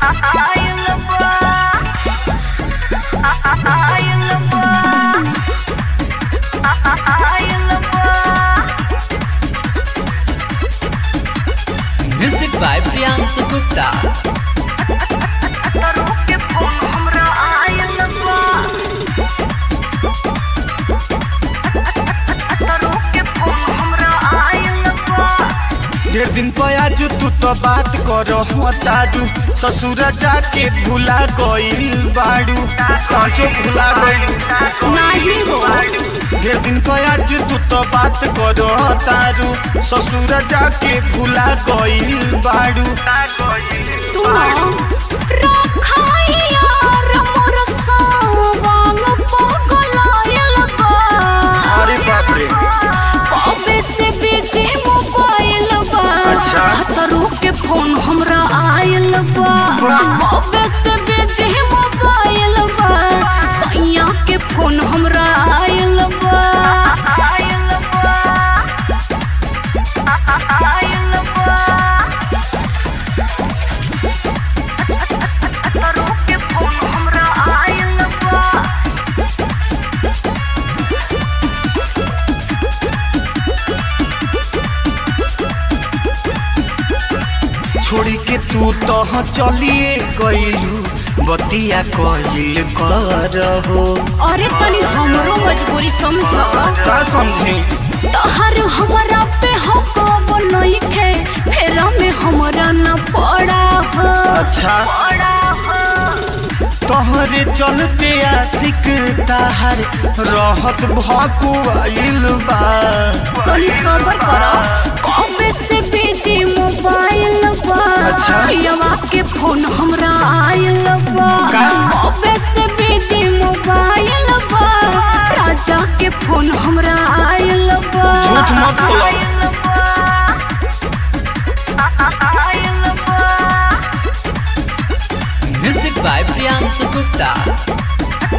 Music by Priyansu Gupta. ढेर दिन पयाजू तू तो बात करो तारू ससुर जाके भूला गइल बाड़ू सांचो भूला गइल नाही हो ढेर दिन पयाजू तू तो बात करो तारू ससुर जाके भूला गइल बाड़ू सुनो रखाइया मोर सवांग पगलायल बा अरे बाप रे कबे से बिजी मोबाइल बा अच्छा। हतरू के फोन हमरा आयल बा कबे से बिजी मोबाइल बा सैया के फोन हमरा आयल बा छोड़ी के तू तो चलिए गइलू बतिया कइल करहो अरे तनी हमरो मजबूरी समझ का समझे तहर हमरा पे हक बनइखे फेरा में हमरा न पड़ा हो अच्छा तोहरे चलते आशिक ताहर रहत भकुआइल बा तनी सबर कर कबे से बिजी मोबाइल बा अच्छा। यवा के फोन हमरा आयल बा का? कबे से बिजी मोबाइल बा राजा के फोन हमरा आयल बा झूठ मत बोलो Music by Priyansu Gupta.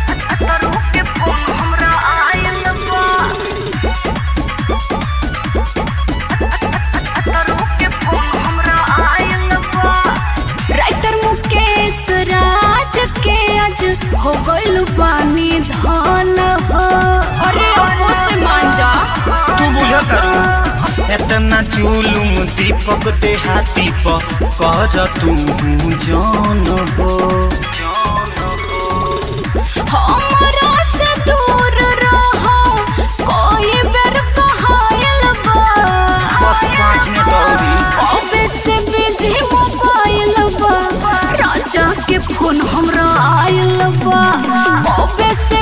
Writer Mukesh Raj के आज हो गइल बानी धन हो अरे अपो से मान जा तू बुझत रू एतना जुलुम दीपक देहाती प कर तू जान हो हमरा से दूर रहो कोई बेर कहायल बा बस पाँच मिनट औरी कबे से बिजी मोबाइल बा राजा के फोन हमरा आयल बा कबे से